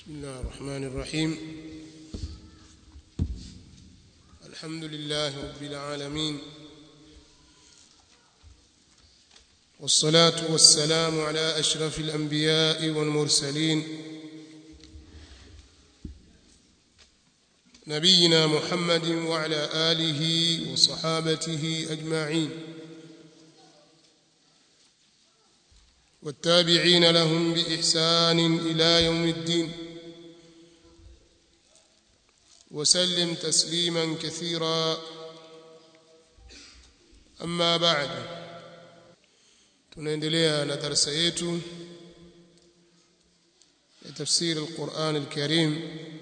بسم الله الرحمن الرحيم الحمد لله رب العالمين والصلاة والسلام على أشرف الأنبياء والمرسلين نبينا محمد وعلى آله وصحابته أجمعين والتابعين لهم بإحسان إلى يوم الدين وسلم تسليما كثيرا أما بعد tunaendelea na darasa yetu ya tafsiri al-Qur'an al-Karim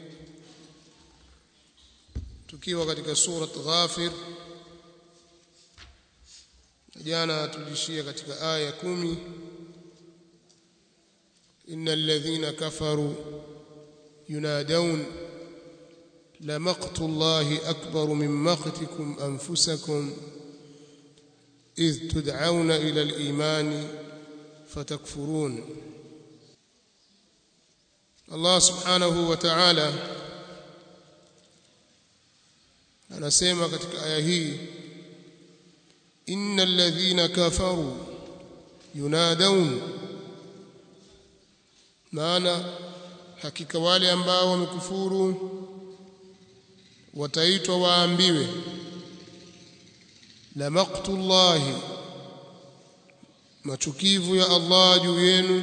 tukiwa katika surat Ghafir jana tulishia katika aya kumi innal ladhina kafaru yunadun لمقت الله أكبر من مقتكم أنفسكم إذ تدعون إلى الإيمان فتكفرون الله سبحانه وتعالى anasema katika aya hii innal ladhina kafaru yunadun maana hakika wale ambao wamekufuru wataitwa waambiwe la maqtullahi machukivu ya Allah juu yenu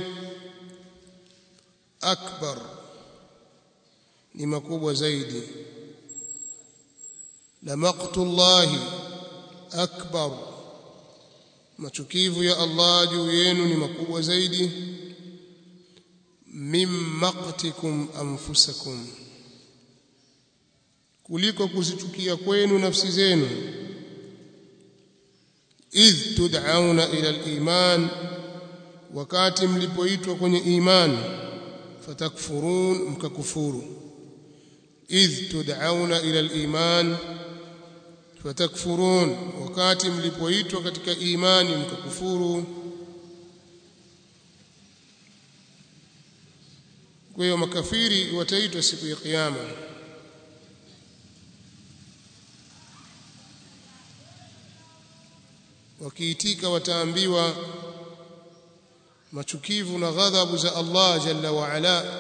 akbar ni makubwa zaidi la maqtullahi akbar machukivu ya Allah juu yenu ni makubwa zaidi mim maqtikum anfusakum kuliko kuzichukia kwenu nafsi zenu idh tud'auna ila al-iman wakati mlipoitwa kwenye imani fatakfurun mkakufuru idh tud'auna ila al-iman fatakfurun wakati mlipoitwa katika imani mkakufuru kwa hiyo makafiri wataitwa siku ya kiyama wakiitika wataambiwa machukivu na ghadhabu za Allah jalla wa ala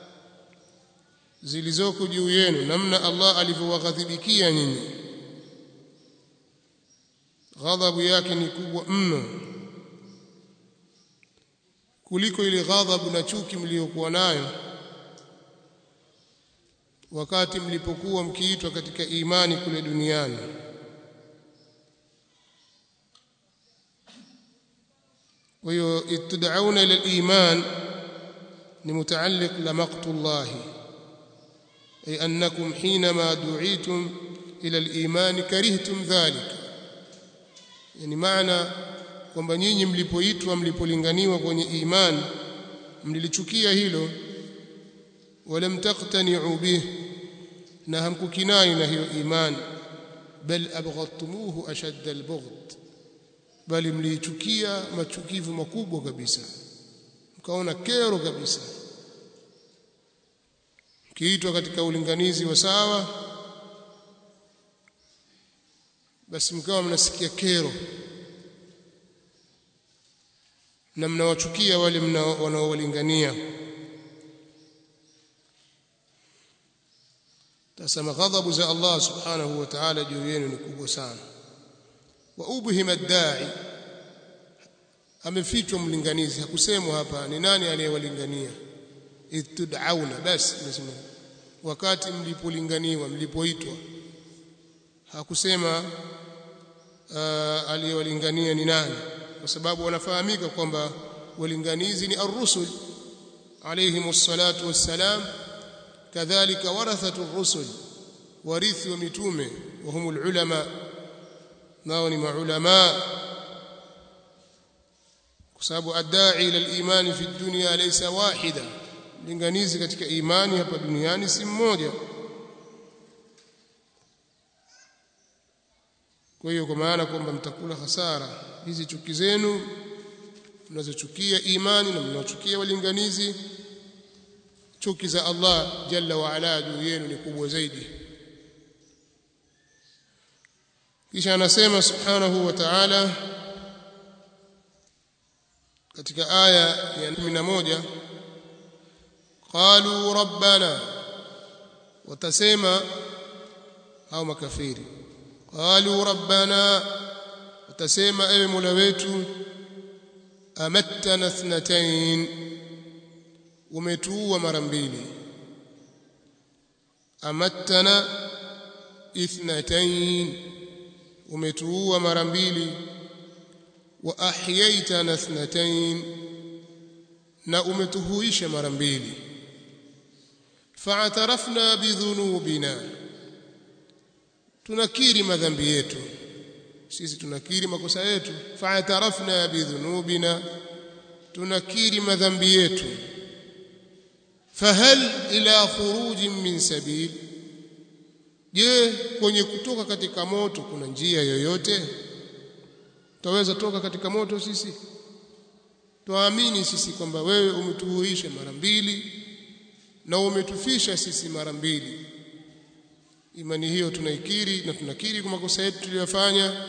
zilizoko juu yenu namna Allah alivyowaghadhibikia nyinyi ghadhabu yake ni kubwa mno kuliko ile ghadhabu na chuki mliokuwa nayo wakati mlipokuwa mkiitwa katika imani kule duniani وهي تدعون الى الايمان لمتعلق لمقت الله اي انكم حينما دعيتم الى الايمان كرهتم ذلك يعني معنى kwamba nyinyi mlipoitwa mlipolinganiwa kwenye imani mlilichukia hilo walam taqtani'u bih na hamkukinai na hiyo imani bal abghadtumuhu ashadda albughd bali mliichukia machukivu makubwa kabisa mkaona kero kabisa kiitwa katika ulinganizi wa sawa basi mkawa mnasikia kero na mnawachukia wale wanaowalingania tasema ghadhabu za Allah subhanahu wa ta'ala juu yenu ni kubwa sana wa ubhima ad-da'i amefichwa mlinganizi hakusemwa hapa ni nani aliyewalingania itud'auna basi nasema wakati mlipolinganiwa mlipoitwa hakusema uh, aliyewalingania ni nani kwa sababu wanafahamika kwamba walinganizi ni ar-rusul alayhim as-salatu was-salam kadhalika warathatu ar-rusul warithi wa mitume wa humul ulama nao ni maulama kwa sababu adai ila al-iman fi dunya laysa wahida linganizi katika imani hapa duniani si mmoja kwa hiyo kwa maana kwamba mtakula hasara hizi chuki zenu mnazochukia imani na mnaochukia walinganizi chuki za Allah jalla wa ala juu yenu ni kubwa zaidi kisha anasema subhanahu wa ta'ala katika aya ya 11 qalu rabbana watasema au makafiri qalu rabbana watasema ewe mola wetu amattana thnatain umetuua mara mbili amattana ithnatain umetuua mara mbili wa ahyaitana thnatain na umetuhuisha mara mbili fa'tarafna bidhunubina tunakiri madhambi yetu sisi tunakiri makosa yetu fa'tarafna bidhunubina tunakiri madhambi yetu fahal ila khurujin min sabil je kwenye kutoka katika moto kuna njia yoyote tutaweza toka katika moto sisi tuamini sisi kwamba wewe umetuhuisha mara mbili na umetufisha sisi mara mbili imani hiyo tunaikiri na tunakiri kwa makosa yetu tuliyofanya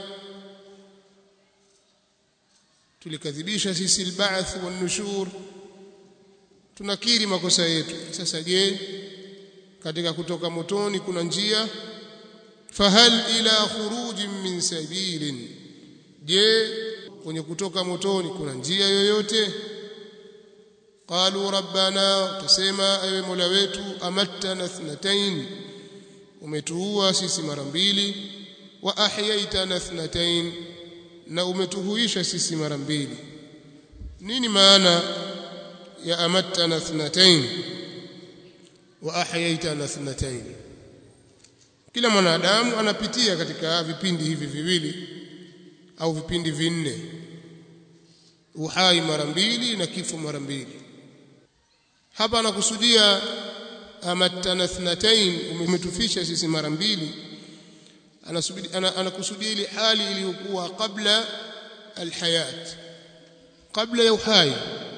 tulikadhibisha sisi alba'th wan nushur tunakiri makosa yetu sasa je katika kutoka motoni kuna njia fahal ila khurujin min sabilin je kwenye kutoka motoni kuna njia yoyote qalu rabbana tusema ewe mola wetu amattana thnatain umetuua sisi mara mbili wa ahyaitana thnatain na umetuhuisha sisi mara mbili nini maana ya amattana thnatain wa ahyaitana thnatain kila mwanadamu anapitia katika vipindi hivi viwili au vipindi vinne uhai mara mbili na kifo mara mbili hapa anakusudia amattana thnatain umetufisha sisi mara mbili anakusudia ile hali iliyokuwa kabla alhayat kabla ya uhai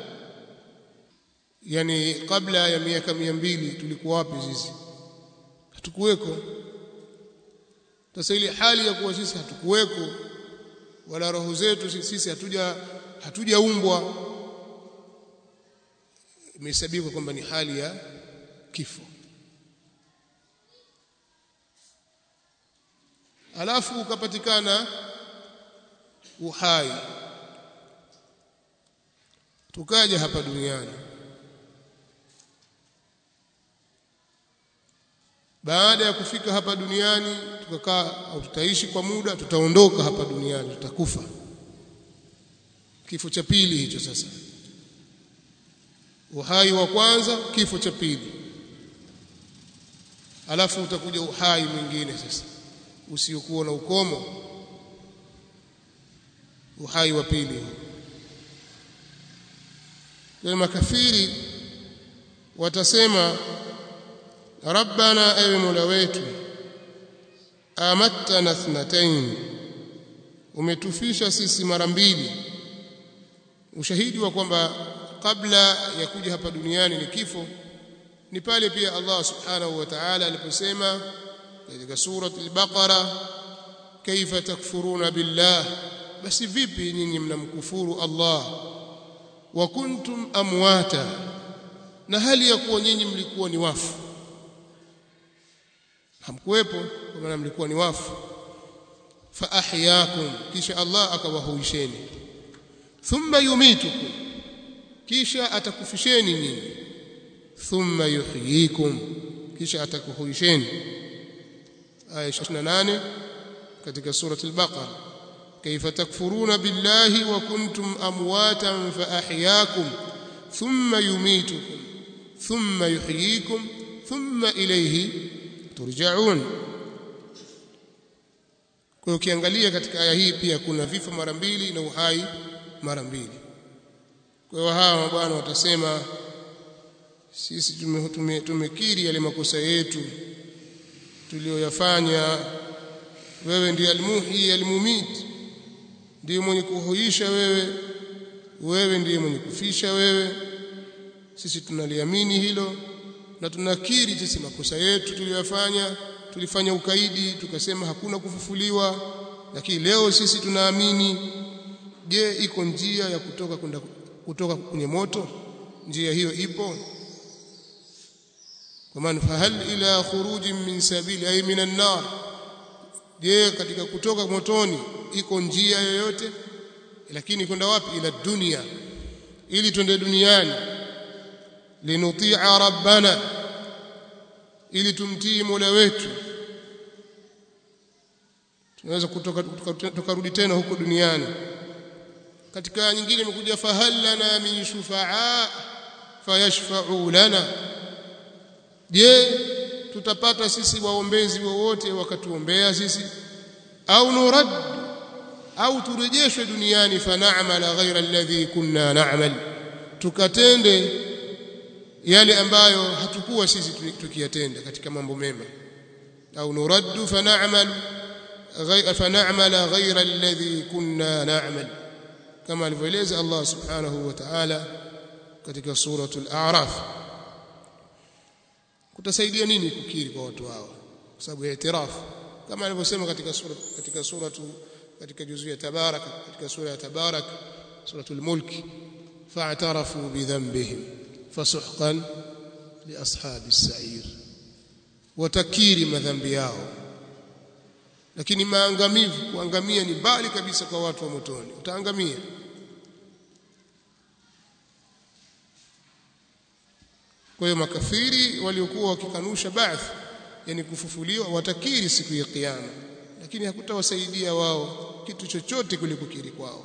yani kabla ya miaka mia mbili tulikuwa wapi sisi hatukuweko sasa ile hali ya kuwa sisi hatukuweko wala roho zetu sisi hatuja hatujaumbwa imehesabika kwamba ni hali ya kifo alafu ukapatikana uhai tukaja hapa duniani baada ya kufika hapa duniani tukakaa au tutaishi kwa muda tutaondoka hapa duniani tutakufa kifo cha pili hicho sasa uhai wa kwanza kifo cha pili alafu utakuja uhai mwingine sasa usiokuwa na ukomo uhai wa pili huu makafiri watasema rabbana ewe mola wetu amattana thnatain umetufisha sisi mara mbili ushahidi wa kwamba kabla ya kuja hapa duniani ni kifo ni pale pia Allah subhanahu wa ta'ala aliposema katika surati al-Baqara kaifa takfuruna billah basi vipi nyinyi mnamkufuru Allah wa kuntum amwata na hali ya kuwa nyinyi mlikuwa ni wafu hamkuwepo kwa maana mlikuwa ni wafu fa ahyakum kisha Allah akawahuisheni thumma yumitukum kisha atakufisheni nyinyi thumma yuhyikum kisha atakuhuisheni aya 28 katika surati al-Baqara كيف تكفرون بالله وكنتم امواتا فاحياكم ثم يميتكم ثم يحييكم ثم اليه turjaun kwa ukiangalia katika aya hii pia kuna vifo mara mbili na uhai mara mbili kwa hiyo hawa bwana watasema sisi tumekiri tume, tume yale makosa yetu tuliyoyafanya wewe ndiye almuhi almumit ndiye mwenye kuhuisha wewe wewe ndiye mwenye kufisha wewe sisi tunaliamini hilo na tunakiri sisi makosa yetu tuliyofanya tulifanya ukaidi tukasema hakuna kufufuliwa lakini leo sisi tunaamini je iko njia ya kutoka kwenda kutoka kwenye moto njia hiyo ipo kwa maana fahal ila khurujin min sabili ay minan nar je katika kutoka motoni iko njia yoyote lakini kwenda wapi ila dunia ili twende duniani linutia rabbana ili tumtii mola wetu tunaweza kutoka tukarudi tena huko duniani katika nyingine imekuja fahal lana min shufaa fayashfa'u lana je tutapata sisi waombezi wowote wakatuombea sisi au nurad au turejeshwe duniani fana'mala ghaira alladhi kunna na'mal tukatende yale ambayo hatukuwa sisi tukiyatenda katika mambo mema au nuraddu fana'mal fana'mala ghaira alladhi kunna na'mal kama alivyoeleza Allah subhanahu wa ta'ala katika suratul a'raf kutasaidia nini kukiri kwa watu hao kwa sababu ya itirafu kama alivyosema katika sura katika suratu katika juzu ya tabarak katika sura ya tabarak suratul mulk fa'tarafu bidhanbihim fasuhqan liashabis sa'ir watakiri madhambi yao lakini maangamivu kuangamia ni mbali kabisa kwa watu wa motoni utaangamia kwa hiyo makafiri waliokuwa wakikanusha baath yani kufufuliwa watakiri siku ya kiyama lakini hakutawasaidia wao kitu chochote kulikukiri kwao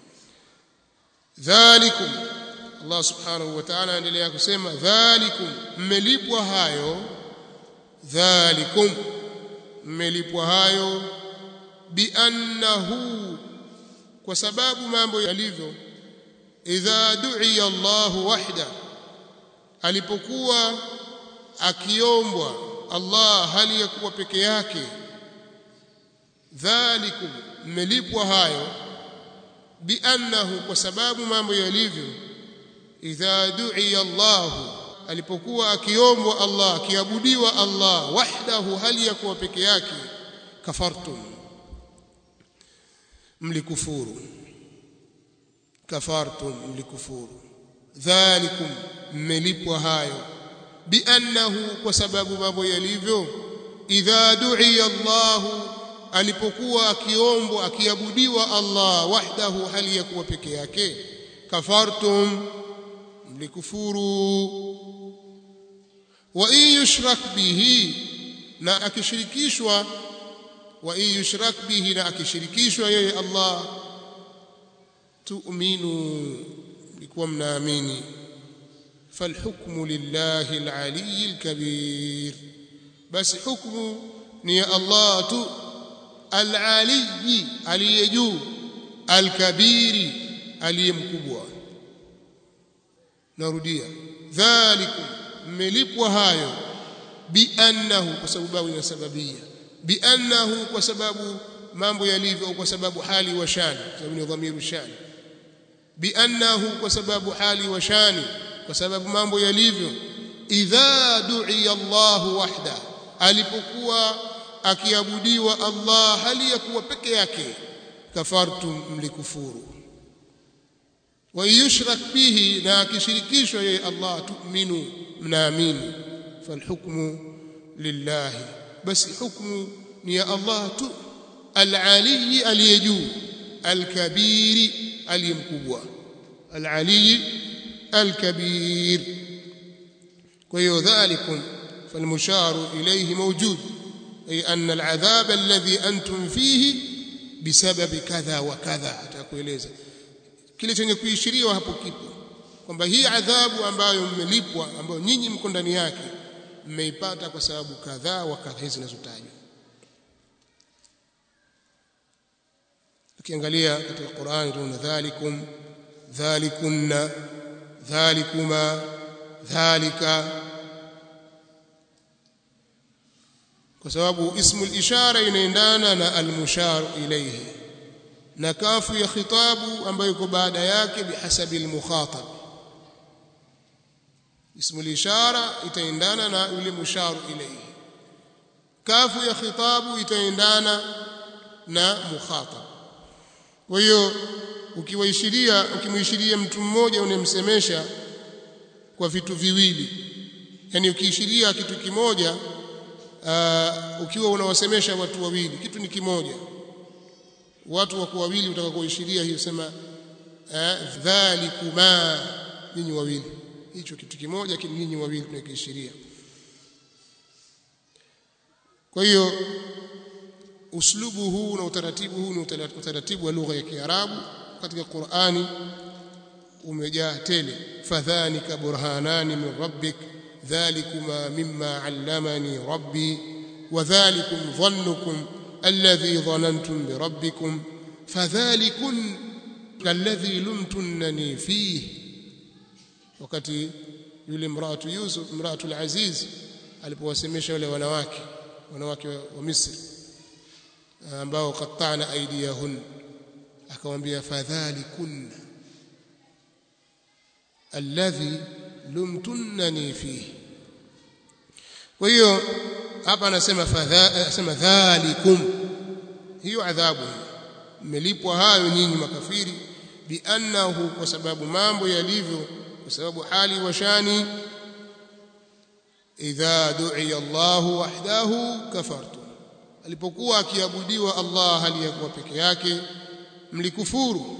dhalikum Allah subhanahu wa ta'ala anaendelea kusema dhalikum mmelipwa hayo dhalikum mmelipwa hayo biannahu kwa sababu mambo yalivyo idha du'iya Allahu wahda alipokuwa akiombwa Allah hali ya kuwa peke yake dhalikum mmelipwa hayo biannahu kwa sababu mambo yalivyo idha du'iya Allah alipokuwa akiombwa Allah akiabudiwa Allah wahdahu hali ya kuwa peke yake kafartum mlikufuru kafartum mlikufuru dhalikum mmelipwa hayo biannahu kwa sababu mambo yalivyo idha du'iya Allah alipokuwa akiombwa akiabudiwa Allah wahdahu hali ya kuwa peke yake kafartum mlikufuru wa in yushrak bihi na akishirikishwa wa in yushrak bihi na akishirikishwa yeye Allah tu'minu mlikuwa mnaamini فالحكم لله العلي الكبير بس حكم ني الله تو العلي aliyejuu الكبير aliyemkubwa narudia dhalikum mmelipwa hayo biannahu kwa sababu inasababia biannahu kwa sababu mambo yalivyo kwa sababu hali wa shani sababu ni dhamiru shani biannahu kwa sababu hali wa shani kwa sababu mambo yalivyo idha du'iya Allahu wahda alipokuwa akiabudiwa Allah hali ya kuwa peke yake kafartum mlikufuru wa yushrak bihi na akishirikishwa yeye Allah tu'minu mnaamini falhukmu lillahi basi hukmu ni ya Allah tu al-ali aliyejuu al-kabiri aliyemkubwa al-ali الكبير وهي ذلكم فالمشار إليه موجود أي أن العذاب الذي أنتم فيه بسبب كذا وكذا atakueleza kile chenye kuishiriwa hapo kipo kwamba hii adhabu ambayo mmelipwa ambayo nyinyi mko ndani yake mmeipata kwa sababu kadhaa wa kadhaa zinazotajwa ukiangalia katika Qur'ani tunaona dhalikum dhalikunna dhalikuma dhalika kwa sababu ismul ishara inaendana na almushar ilayhi na kafu ya khitabu ambayo iko baada yake bihasabi almukhatab ismul ishara itaendana na yule musharu ilayhi kafu ya khitabu itaendana na mukhatab kwa hiyo ukiwaishiria ukimwishiria mtu mmoja unemsemesha kwa vitu viwili yani ukiishiria kitu kimoja uh, ukiwa unawasemesha watu wawili kitu ni kimoja watu wako wawili utakaoishiria hiyo sema uh, dhalikuma nyinyi wawili hicho kitu kimoja nyinyi wawili tunakiishiria kwa hiyo uslubu huu na utaratibu huu ni utaratibu wa lugha ya Kiarabu katika Qur'ani umejaa tele fadhanika burhanani min rabbik dhalikuma mimma allamani rabbi wadhalikum dhannukum alladhi dhanantum birabbikum fadhalikun alladhi lumtunani fihi wakati yule mraatu Yusuf mraatu al-Aziz alipowasemesha wale wanawake wanawake wa Misri ambao qatta'na aydiyahun akamwambia fadhalikun alladhi lumtunnani fihi kwa hiyo hapa anasema fadha anasema dhalikum hiyo adhabu mmelipwa hayo nyinyi makafiri biannahu kwa sababu mambo yalivyo kwa sababu hali wa shani idha du'iya Allahu wahdahu kafartum alipokuwa akiabudiwa Allah hali ya kuwa peke yake mlikufuru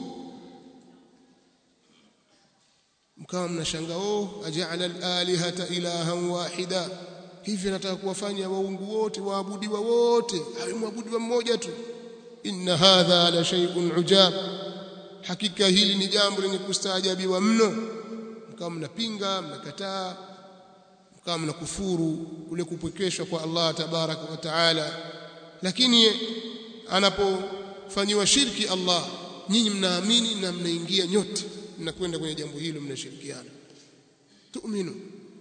mkawa mnashangaa oh aja'ala al-alihata ilahan wahida hivi nataka kuwafanya waungu wote waabudiwa wote awe mwabudiwa mmoja tu inna hadha la shay'un ujab hakika hili ni jambo lenye kustaajabiwa mno mkawa mnapinga mnakataa mkawa mnakufuru kule kupwekeshwa kwa Allah tabaraka wa taala lakini anapofanyiwa shirki Allah nyinyi mnaamini na mnaingia nyote mnakwenda kwenye jambo hilo mnashirikiana tu'minu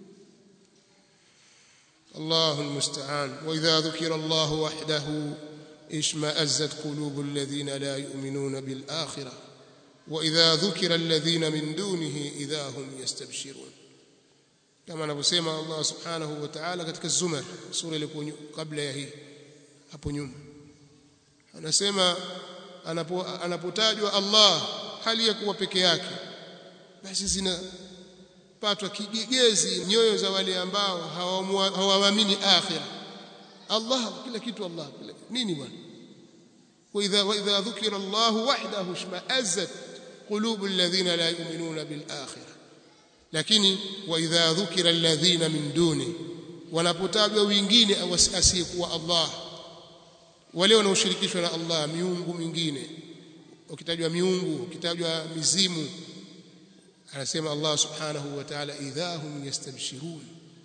الله المستعان وإذا ذكر الله وحده اشمأزت قلوب الذين لا يؤمنون بالآخرة وإذا ذكر الذين من دونه إذا هم يستبشرون كما نبسيما الله سبحانه وتعالى katika الزمر sura ilikuwa kabla ya hii hapo nyuma anasema anapotajwa Allah hali ya kuwa peke yake basi zinapatwa kigegezi nyoyo za wale ambao hawaamini akhira Allah kila kitu Allah kila nini bwana واذا واذا ذكر الله وحده اشمئزت قلوب الذين لا يؤمنون بالاخره lakini واذا ذكر الذين من دونه wanapotajwa wengine asiyekuwa Allah wale wanaoshirikishwa na Allah miungu mingine ukitajwa miungu ukitajwa mizimu anasema Allah subhanahu wa ta'ala idhahum yastabshirun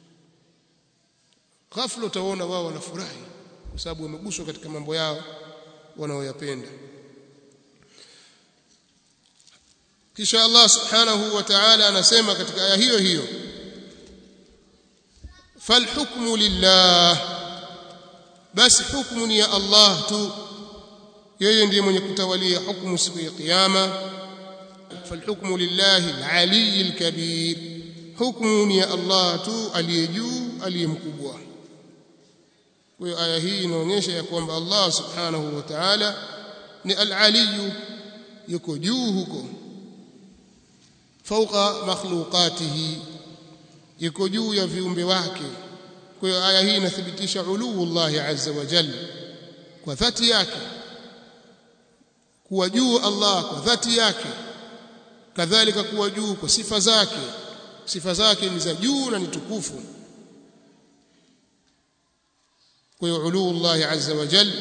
ghafla utaona wao wanafurahi kwa sababu wameguswa katika mambo yao wanaoyapenda kisha Allah subhanahu wa ta'ala anasema katika aya hiyo hiyo falhukmu lillah basi hukumu ni ya Allah tu yeye ndiye mwenye kutawalia hukumu siku ya kiyama falhukmu lillahi alali alkabir hukumu ni ya Allah tu aliye juu aliye mkubwa kwa hiyo aya hii inaonyesha ya kwamba Allah subhanahu wa ta'ala ni alali yuko juu huko fauqa makhluqatihi yuko juu ya viumbe wake kwa hiyo aya hii inathibitisha uluu Allah azza wa jalla kwa dhati yake kuwa juu Allah kwa dhati yake kadhalika kuwa juu kwa sifa zake sifa zake ni za juu na ni tukufu kwa hiyo uluu Allah azza wa jalla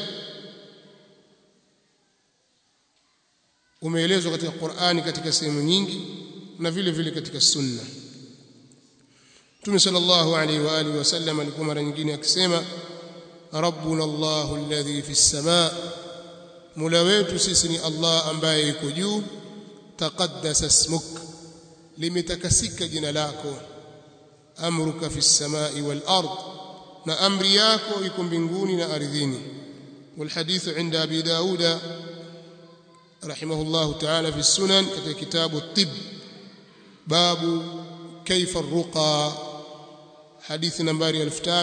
umeelezwa katika Qur'ani katika sehemu nyingi na vile vile katika sunna Mtume sallallahu alaihi wa alihi wasallam alikuwa mara nyingine akisema rabbuna Allahu alladhi fi samaa Mola wetu sisi ni Allah ambaye yuko juu taqaddasa ismuk limetakasika jina lako amruka fi samai wal ard na amri yako iko mbinguni na ardhini والحديث عند أبي داود رحمه الله تعالى في السنن كتاب الطب باب kaifa ruqa hadithi nambari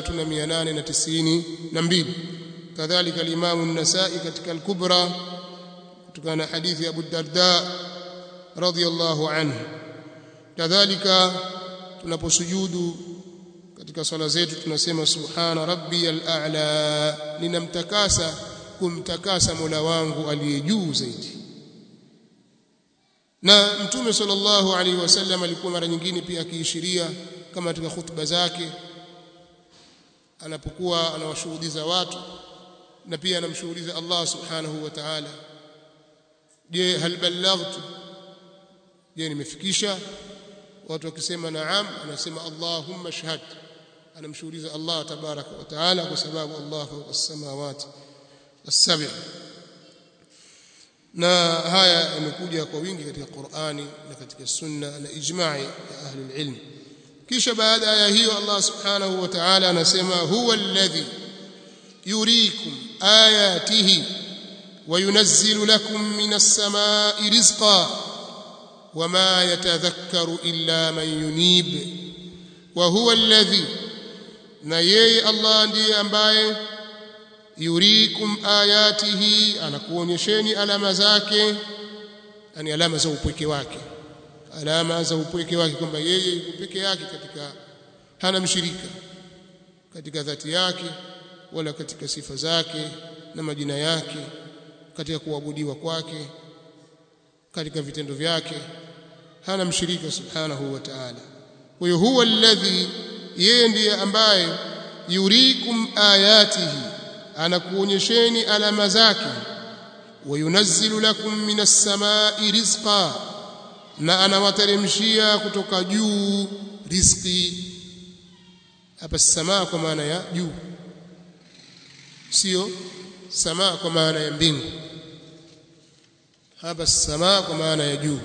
3892 kadhalika al-Imam an-Nasa'i katika al-Kubra kutokana na hadithi ya Abu Darda radhiyallahu anhu kadhalika tunaposujudu katika swala zetu tunasema subhana rabbiyal a'la ninamtakasa kumtakasa Mola wangu aliye juu zaidi na mtume sallallahu alaihi wasallam alikuwa mara nyingine pia akiishiria kama katika hutuba zake anapokuwa anawashuhudiza watu na pia anamshuhudiza Allah subhanahu wa ta'ala je hal ballaghtu je nimefikisha watu wakisema naam anasema Allahumma shahad anamshuhudiza Allah tabaraka wa taala kwa sababu Allah fawqa as-samawati as-sab'a na haya yamekuja kwa wingi katika Qur'ani na katika sunna na ijma'i ya ahli ilm kisha baada ya hiyo Allah subhanahu wa ta'ala anasema huwa alladhi yuriikum ayatihi وينزل لكم من السماء رزقا وما يتذكر إلا من ينيب وهو الذي na yeye Allah ndiye ambaye yurikum ayatihi anakuonyesheni alama zake yani alama za upweke wake alama za upweke wake kwamba yeye yuko peke yake katika hana mshirika katika dhati yake wala katika sifa zake na majina yake katika kuabudiwa kwake katika vitendo vyake hana mshirika subhanahu wa ta'ala kwa hiyo huwa alladhi yeye ndiye ambaye yurikum ayatihi anakuonyesheni alama zake wayunazzilu lakum minas samai rizqa na anawateremshia kutoka juu riziki hapa samaa kwa maana ya juu sio samaa kwa maana ya mbingu hapa samaa kwa maana ya juu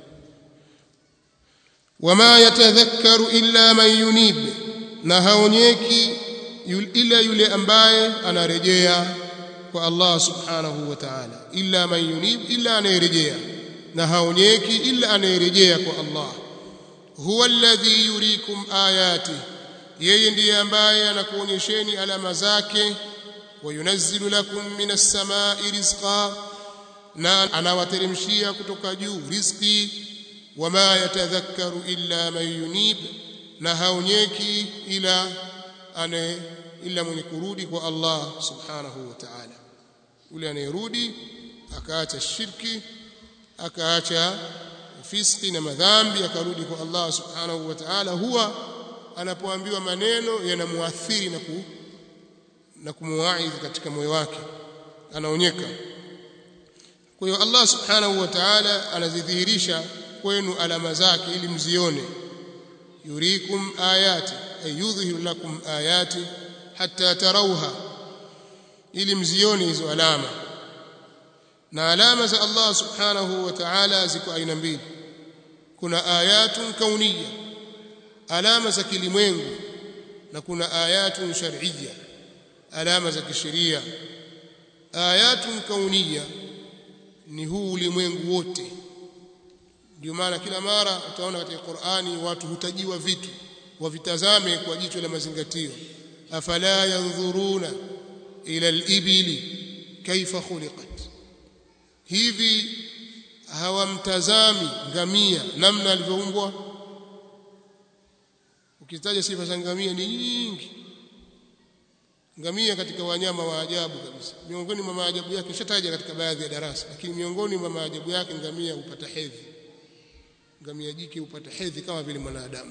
wama yatadhakkaru illa man yunib na haonyeki ila yule ambaye anarejea kwa Allah subhanahu wa ta'ala illa man yunib illa anayerejea na haonyeki ila anayerejea kwa Allah huwa alladhi yurikum ayati yeye ndiye ambaye anakuonyesheni alama zake wayunazzilu lakum minas samai rizqa na anawateremshia kutoka juu riziki wama yatadhakkaru illa man yunib na haonyeki ila ane ila mwenye kurudi kwa Allah subhanahu wa ta'ala yule anayerudi akaacha shirki akaacha fiski na madhambi akarudi kwa Allah subhanahu wa ta'ala huwa anapoambiwa maneno yanamuathiri na ku, na kumuwaidhi katika moyo wake anaonyeka kwa hiyo Allah subhanahu wa ta'ala anazidhihirisha kwenu alama zake ili mzione yurikum ayati ay yudhhiru lakum ayati hatta tarawha ili mzione hizo alama na alama za Allah subhanahu wa ta'ala ziko aina mbili kuna ayatun kauniyya alama za kilimwengu na kuna ayatun shar'iyya alama za kisheria ayatun kauniyya ni huu ulimwengu wote ndio maana kila mara utaona katika Qur'ani watu hutajiwa vitu wavitazame kwa jicho la mazingatio afala yanzuruna ila al-ibili kaifa khuliqat hivi hawamtazami ngamia namna alivyoumbwa ukitaja sifa za ngamia ni nyingi ngamia katika wanyama wa ajabu kabisa miongoni mwa maajabu yake shataja katika baadhi ya darasa lakini miongoni mwa maajabu yake ngamia hupata hedhi ngamia jike hupata hedhi kama vile mwanadamu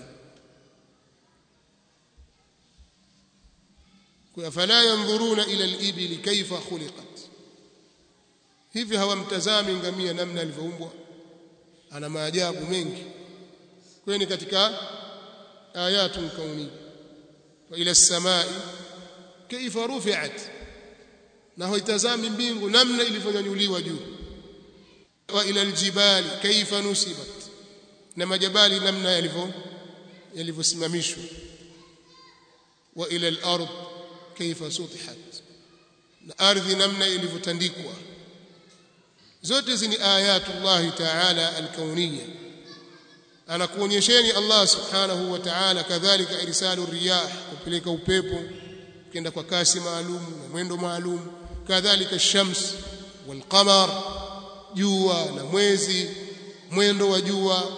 kwa fala yanzuruna ila al-ibli kaifa khuliqat hivi hawamtazami ngamia namna alivyoumbwa ana maajabu mengi kwani katika ayatun kauni wa ila as-samai kaifa rufi'at na hoitazami mbingu namna ilivyonyanyuliwa juu wa ila aljibali kaifa nusibat na majabali namna yalivyo yalivyosimamishwa wa ila al-ard kaifa sutihat na ardhi namna ilivyotandikwa zote hizi ni ayatullahi ta'ala al-kauniyya anakuonyesheni Allah subhanahu wa ta'ala kadhalika irsalu riyah kupeleka upepo kenda kwa kasi maalum na mwendo maalum kadhalika shams wal qamar jua na mwezi mwendo wa jua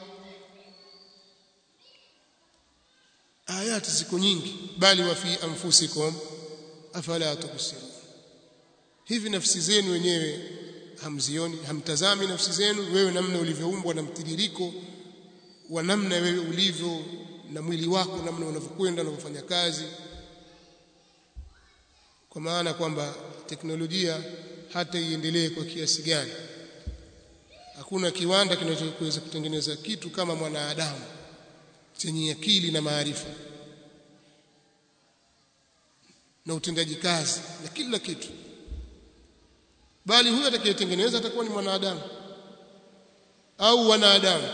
ayati ziko nyingi bali wa fi anfusikum afala tubsirun hivi nafsi zenu wenyewe hamzioni hamtazami nafsi zenu wewe namna ulivyoumbwa na mtiririko wa namna wewe ulivyo na mwili wako namna unavyokwenda unavyofanya kazi kwa maana kwamba teknolojia hata iendelee kwa kiasi gani hakuna kiwanda kinachoweza kutengeneza kitu kama mwanadamu chenye akili na maarifa na utendaji kazi na kila kitu bali huyo atakayetengeneza atakuwa ni mwanadamu au wanadamu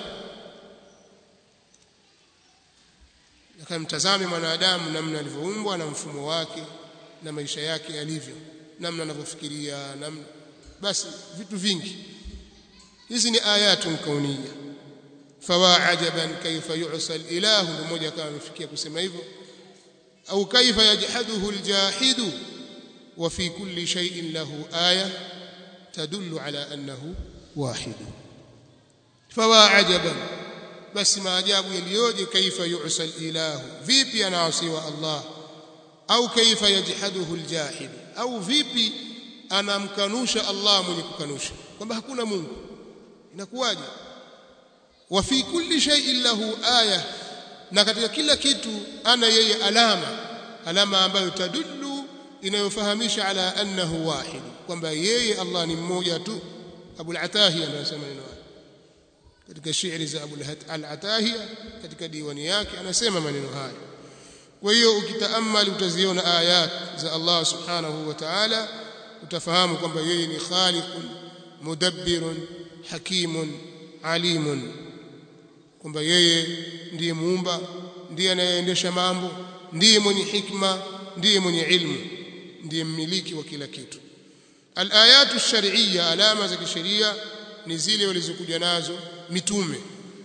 akamtazame mwanadamu namna alivyoumbwa na mfumo wake na maisha yake yalivyo namna anavyofikiria namna basi vitu vingi hizi ni ayatun kauniyya fawa ajaban kaifa yu'sa al-ilahu mmoja kama amefikia kusema hivyo au kaifa yajhaduhu al-jahidu wa fi kulli shay'in lahu aya tadullu ala annahu wahid fawa ajaban basi maajabu yaliyoje kaifa yu'sa al-ilahu vipi anaasiwa Allah au kaifa yajhaduhu al-jahid au vipi anamkanusha Allah mwenye kukanusha kwamba hakuna Mungu inakuwaje wa fi kulli shay'in lahu aya na katika kila kitu ana yeye alama alama ambayo tadullu inayofahamisha ala annahu wahid kwamba yeye Allah ni mmoja tu Abu al-Atahiya anasema neno katika shairi za Abu al-Atahiya katika diwani yake anasema maneno haya kwa hiyo ukitaammali utaziona ayat za Allah subhanahu wa ta'ala utafahamu kwamba yeye ni khaliqun mudabbirun hakimun alimun kwamba yeye ndiye muumba ndiye anayeendesha mambo ndiye mwenye hikma ndiye mwenye ilmu ndiye mmiliki wa kila kitu alayatu shar'iyya alama za kisheria ni zile walizokuja nazo mitume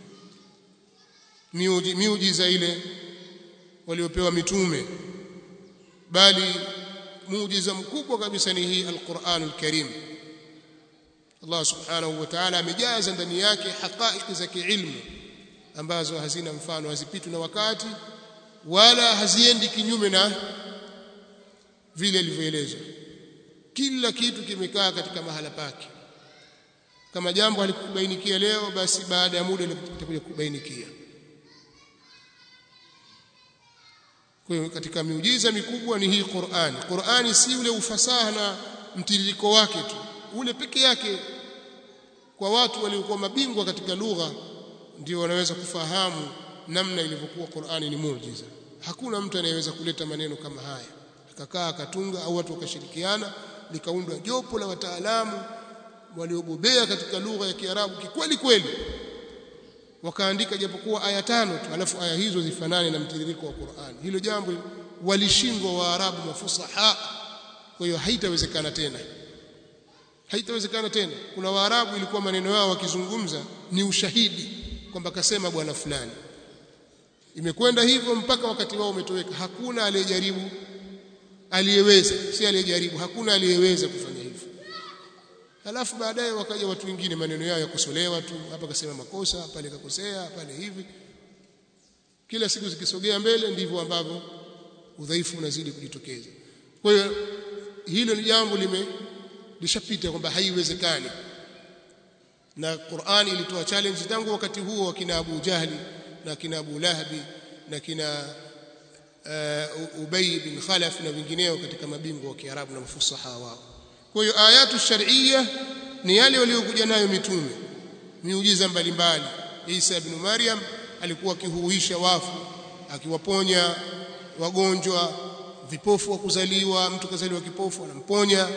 miujiza ile waliopewa mitume bali muujiza mkubwa kabisa ni hii alquran alkarim Allah subhanahu wa ta'ala amejaza ndani yake haqaiqi za kiilmu ambazo hazina mfano hazipitwi na wakati wala haziendi kinyume na vile ilivyoelezwa kila kitu kimekaa katika mahala pake kama jambo halikubainikia leo basi baada ya muda litakuja kubainikia kwa hiyo katika miujiza mikubwa ni hii Qur'ani Qur'ani si ule ufasaha na mtiririko wake tu ule peke yake kwa watu waliokuwa mabingwa katika lugha ndio wanaweza kufahamu namna ilivyokuwa Qur'ani ni muujiza hakuna mtu anayeweza kuleta maneno kama haya akakaa akatunga au watu wakashirikiana likaundwa jopo la wataalamu waliobobea katika lugha ya Kiarabu kikweli kweli wakaandika japokuwa aya tano tu alafu aya hizo zifanane na mtiririko wa Qur'an hilo jambo walishindwa waarabu mafusaha kwa hiyo haitawezekana tena haitawezekana tena kuna waarabu ilikuwa maneno yao wakizungumza ni ushahidi kwamba kasema bwana fulani imekwenda hivyo mpaka wakati wao umetoweka hakuna aliyejaribu aliyeweza si aliyejaribu hakuna aliyeweza kufanya hivyo Halafu baadaye wakaja watu wengine maneno yao yakosolewa tu, hapa kasema makosa, pale kakosea, pale hivi. Kila siku zikisogea mbele ndivyo ambavyo udhaifu unazidi kujitokeza. Kwa hiyo hilo ni jambo lime lishapita kwamba haiwezekani. Na Qur'ani ilitoa challenge tangu wakati huo wa kina Abu Jahli na kina Abu Lahabi na kina uh, Ubay bin Khalaf na wengineo katika mabingwa wa Kiarabu na mafusaha wao. Kwa hiyo ayatu shar'iyya ni yale waliokuja nayo mitume miujiza mbalimbali Isa ibn Maryam alikuwa akihuisha wafu akiwaponya wagonjwa vipofu wa kuzaliwa mtu kazaliwa kipofu anamponya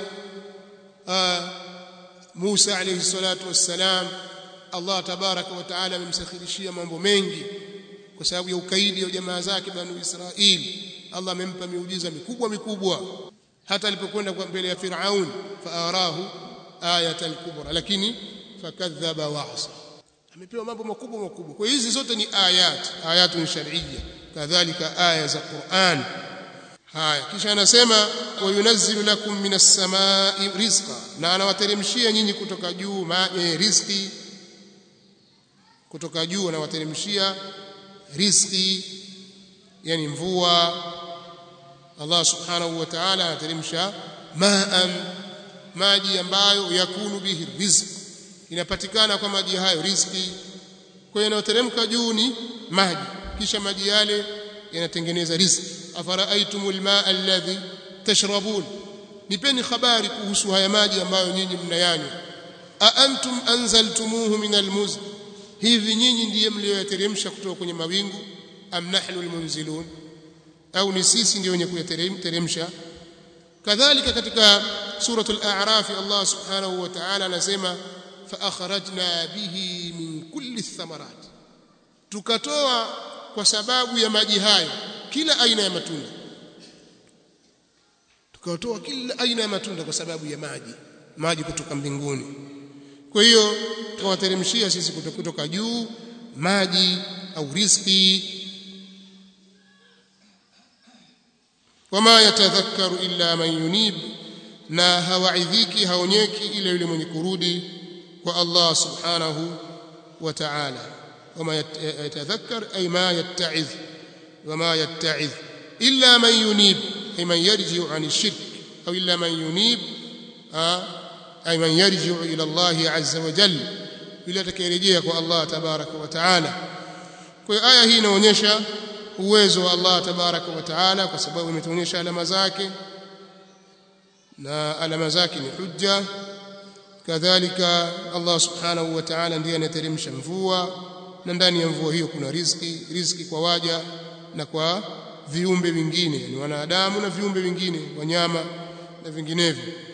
Musa alayhi salatu wassalam Allah tabaraka wa taala amemsakhirishia mambo mengi kwa sababu ya ukaidi wa jamaa zake banu Israili Allah amempa miujiza mikubwa mikubwa hata alipokwenda kwa mbele ya Firaun faarahu ayatan kubra lakini fakadhaba wa asa amepewa mambo makubwa makubwa kwa hizi zote ni ayat ayatun shar'iyya kadhalika aya za Qur'an haya kisha anasema wayunazzilu lakum minas samai rizqa na anawateremshia nyinyi kutoka juu e, riziki kutoka juu anawateremshia riziki yani mvua Allah subhanahu wa ta'ala anateremsha ma'an maji ambayo yakunu bihi rizq inapatikana kwa maji hayo riziki kwa hiyo yanayoteremka juu ni maji kisha maji yale yanatengeneza riziki afara'aytumul ma'a alladhi tashrabun nipeni habari kuhusu haya maji ambayo nyinyi mnayanywa a antum anzaltumuhu min almuzn hivi nyinyi ndiye mlioyateremsha kutoka kwenye mawingu am nahnu almunzilun au ni sisi ndio wenye kuyateremsha kadhalika katika suratul a'raf Allah subhanahu wa ta'ala anasema fa akhrajna bihi min kulli thamarat tukatoa kwa sababu ya maji hayo kila aina ya matunda tukatoa kila aina ya matunda kwa sababu ya maji maji kutoka mbinguni kwa hiyo tukawateremshia sisi kutoka juu maji au riziki wama yatadhakkaru illa man yunib na hawaidhiki haonyeki ila yule mwenye kurudi kwa Allah subhanahu wa ta'ala wama yatadhakkar ay ma yatta'iz wama yatta'iz illa man yunib ay man yarji'u 'an ash-shirk aw illa man yunib ay man yarji'u ila Allah 'azza wa jalla yule atakayerejea kwa Allah tabaraka wa ta'ala kwa hiyo aya hii inaonyesha uwezo wa Allah tabaraka wa taala kwa sababu imetuonyesha alama zake na alama zake ni hujja kadhalika Allah subhanahu wa ta'ala ndiye anateremsha mvua na ndani ya mvua hiyo kuna riziki riziki kwa waja na kwa viumbe vingine ni wanadamu na viumbe vingine wanyama na vinginevyo